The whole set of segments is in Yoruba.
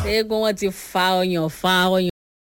eégún wọn ti fa ọyàn fa ọyàn.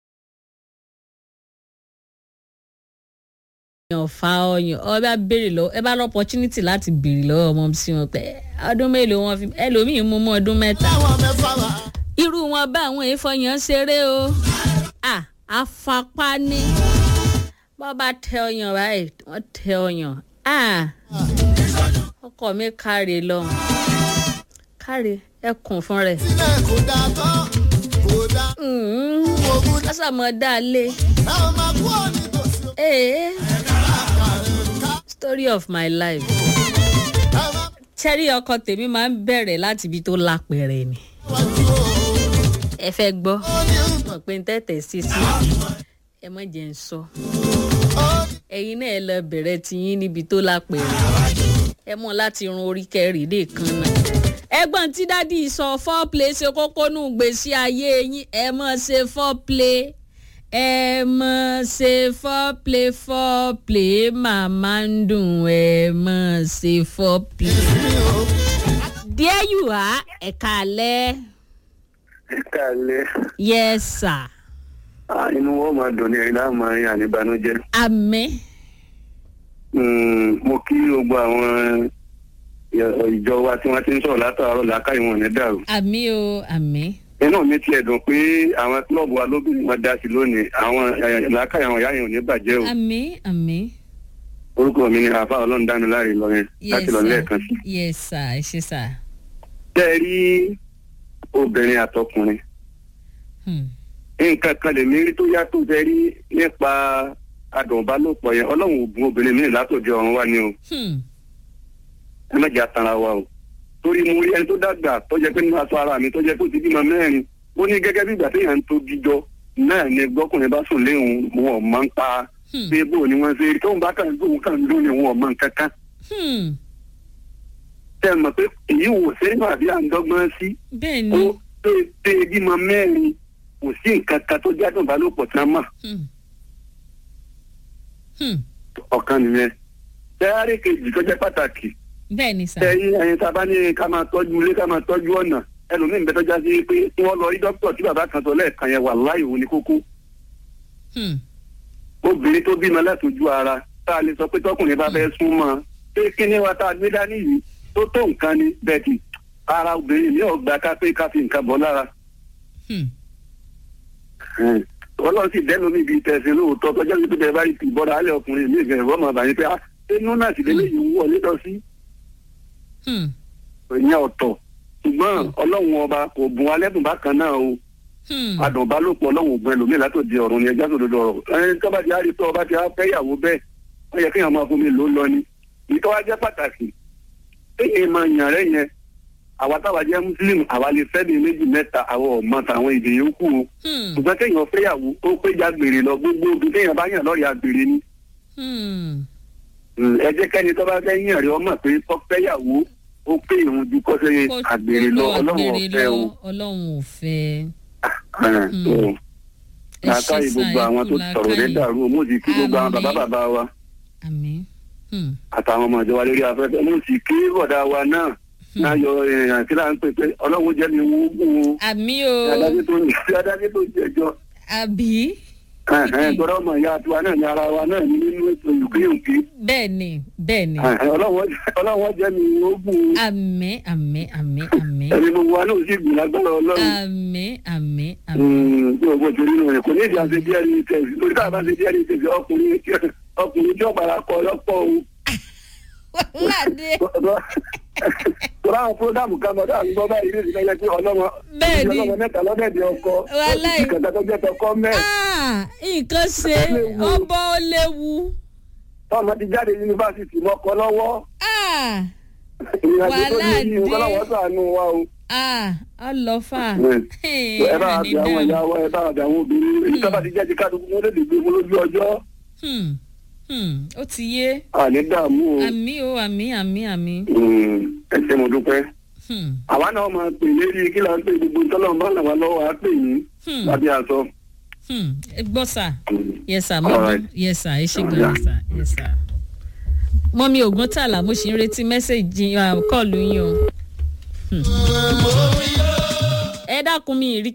ọyàn fa ọyàn ọ bá béèrè lọ ẹ bá lọ opportunity láti béèrè lọ́wọ́ ọmọ sí wọn pé ọdún mélòó wọn fi ẹlòmíín mú mọ́ ọdún mẹ́ta. irú wọn bá àwọn èèfọyàn ṣeré o à afapá ní bọ́ bá tẹ ọyàn báyìí wọ́n tẹ ọyàn à ọkọ mi káre lọ káre ẹkùn fún rẹ. sílẹ̀ kò dáa tán kò dáa. ogun dá lọ́sàmọ́ dá a lé. ẹ ò máa kú òní tòsí o. ee ká story of my life. ẹ má cherry ọkọ tèmi máa ń bẹ̀rẹ̀ láti ibi tó lápẹ̀rẹ̀ ni. wájú o. ẹ fẹ́ gbọ́ ó ní mọ̀ pé n tẹ́tẹ̀ sí sí ẹ mọ̀ jẹ́ ń sọ. ó ẹ̀yin náà ẹ lọ bẹ̀rẹ̀ tiyín níbi tó lápẹ̀rẹ̀ ẹ mọ̀ láti run orí kẹrì lè kan náà. ẹgbọ́n tí dádì sọ foreplay ṣe kókó nù gbèsè ayé yín ẹ mọ̀ ṣe foreplay ẹ mọ̀ ṣe foreplay foreplay màmá ń dùn ẹ mọ̀ ṣe foreplay. there you are ẹ̀ka alẹ́ kálẹ̀ yes sir inú wọn máa dùn ní ẹ̀rín láwọn máa ń yàn níbanújẹ́. àmín Mm, mo kí gbogbo àwọn ìjọ wa tí wọ́n ti ń sọ̀rọ̀ látàárọ̀ làákàyè wọn ní dàrú. àmín o àmín inú mi tiẹ̀ dùn pé àwọn kílọ̀bù wa lóbìnrin wọn dá sí lónìí àwọn eh, làákàyè àwọn ìyá yẹn ò ní bàjẹ́ o. àmín àmín orúkọ mi ni àfa ọlọ́run dánu láre lọ́yẹn láti lọ lẹ́ẹ̀kan sí. yes sir ẹ ṣe sir. tẹ́ ẹ rí obìnrin àtọkùnrin Hmm. nǹkan kan lè mí rí tó yàtọ̀ tẹ́ rí nípa adùnbálòpọ̀ yẹn ọlọ́run ò bùn obìnrin míì látòdì ọ̀run wa ni o. Hmm. ẹ má jẹ́ àtàrà wa o torí mo rí ẹni tó dàgbà tó jẹ́ pé nínú aṣọ ara mi tó jẹ́ pé ó ti bímọ mẹ́rin ó ní gẹ́gẹ́ bí ìgbà téèyàn ń tó jíjọ náà ni gbọ́kùnrin bá sùn léhùn wọn ò mọ̀ ń pa Hmm. pé bó ni wọ́n ṣe rí tóun bá kàn ń dóun kàn ń dún ni wọn ò mọ̀ nǹkan kan Hmm. tẹ́ ẹ mọ̀ pé èyí wò sẹ́yìn àbí à ń dọ́gbọ́n sí bẹ́ẹ̀ ó ni pé pé bímọ mẹ́rin kò sí nǹkan kan tó jádùn ìbálòpọ̀ tí wọ́n mọ̀ Hmm. Hmm. ọ̀kan nìyẹn tẹ́yàrí kejì tó jẹ́ pàtàkì bẹ́ẹ̀ ni sir. tẹ́yìn ẹyin tá a bá ní ká máa tọ́jú ilé ká máa tọ́jú ọ̀nà ẹlòmíín bẹ́ẹ̀ tó já sí pé kí wọ́n lọ rí dókítà tí bàbá kan sọ lẹ́ẹ̀kan yẹn wà láì òun ní kókó Hmm. obìnrin tó bímọ látòjú ara tá a lè sọ pé tọkùnrin bá fẹ́ súnmọ́ pé kí ni wa tá a gbé dání yìí tó tó nǹkan ni bẹ́ẹ̀ kì ara obìnrin ní ọgbà ká pé ká fi nǹkan bọ́ lára Hmm. ọlọ́run sì dẹ́nu níbi tẹ̀sí lóòótọ́ tọ́jà sí pé bẹ́ẹ̀ bá rí ti bọ́ra alẹ́ ọkùnrin mi ìgbẹ́ ìwọ́n máa bàyí pé ah inú náà sì lélẹ́ yìí ń wọ̀ lédọ̀ sí Hmm. ìyẹn ọ̀tọ̀ ṣùgbọ́n ọlọ́run ọba kò bùn alẹ́bùn bákan náà o Hmm. adùnbálòpọ̀ ọlọ́run ògùn ẹlòmíì látòdì ọ̀run ni ẹja sòdodo ọ̀rọ̀ ẹni tó bá ti á rí tó ọba ti á fẹ́ ìyàwó bẹ́ẹ̀ wọ́n yẹ kéèyàn máa fún mi lò ó lọ ni ìtọ́ wa jẹ́ pàtàkì kéèyàn máa yàn rẹ̀ yẹn àwa táwa jẹ́ muslim àwa lè fẹ́ bíi méjì mẹ́ta àwọn ọ̀mọ tàwọn èdè yòókù o Hmm. ṣùgbọ́n kéèyàn fẹ́yàwó ó péjà gbèrè lọ gbogbo obì kéèyàn bá yàn lọ́ọ̀rì àgbèrè ni Hmm. Mm, ẹ jẹ́ kẹ́ni tó bá fẹ́ yàn rẹ̀ ọmọ pé kọ́ fẹ́yàwó ó pé ìhun ju kọ́ sẹ́yìn Kó- àgbèrè kó lọ lọ ọlọ́run àgbèrè ọ̀fẹ́ o. lọ, ọlọ́run ò fẹ́. Ẹ̀, Mm. so, ẹ ṣe làákàyè sá gbogbo àwọn tó ẹkú sọ̀rọ̀ lé làákàyè. dàrú o mo sì kí gbogbo àwọn bàbá Àmín. bàbá wa àmín. Hmm. àtàwọn ọmọ ìjọba lórí afẹ́fẹ́ mo sì kí bọ̀dá wa náà náà yọ èèyàn tí là ń pè pé ọlọ́run jẹ́ mi wú wú o àmì o adájọ́ tó ń adájọ́ tó ń jẹjọ́ àbí tọ́lá ọmọ ìyá tiwa náà ní ara wa náà ní nínú ètò ìlúkìyùnkì bẹ́ẹ̀ ni bẹ́ẹ̀ ni ọlọ́run jẹ́ mi wú wú o àmì àmì àmì àmì ẹni gbogbo wa náà sì gbìn lágbára ọlọ́run àmì àmì àmì. bí o bó ti rí nù rẹ̀ kò ní ìdí àti díẹ̀ ní tẹ̀sí lórí káàbá ṣe díẹ̀ ní tẹ̀sí ọkùnrin tí- ọkùnrin tí ọ̀pára kọ lọ́pọ̀ o. wàhálàdé Tọ́lá àwọn fúrógámù kan mọ̀dá àti gbọ́ báyìí ní ìdílé pé ọlọ́mọ Bẹ́ẹ̀ni. ọlọ́mọ mẹ́ta lọ́dẹ̀dẹ̀ ọkọ. Wàláì. Ìkàtà tó jẹ́ tọkọ mẹ́. Ah, nǹkan ṣe ọbọ̀ ó léwu Tọ́mọ ti jáde yunifásitì mọ́kọ lọ́wọ́. Ah, Ìrìnàjò tó ní Wàhálà yìí dé. kọ́lọ́wọ́ sànú wa o. ah, ọlọ́fà Ẹ bá àbí àwọn ìyá wa, ẹ bá àbí àwọn obìnrin. Èyí tó bá ti jẹ́ ti kádùkú mú lédè gbé mú lójú ọjọ́. Hmm, hmm, ó ti yé Àní dààmú o. àmì o àmì àmì àmì. Mm, Ẹ ṣé mo dúpẹ́. Hmm, àwa náà máa pè lérí kí là ń pè gbogbo tọ́lọ́mù bá làwa lọ́wọ́ á pè yín hmm, lábẹ́ aṣọ. hmm. ẹ gbọ́ sà Mm. yes sir All mọ́mí right. yes sir ẹ ṣe gan yes sir yes sir. mọ́mí ògùn tààlà mo ṣì ń retí mẹ́sẹ̀gì kọ́ọ̀lù yín o. Hmm. ẹ dákun mi ìrí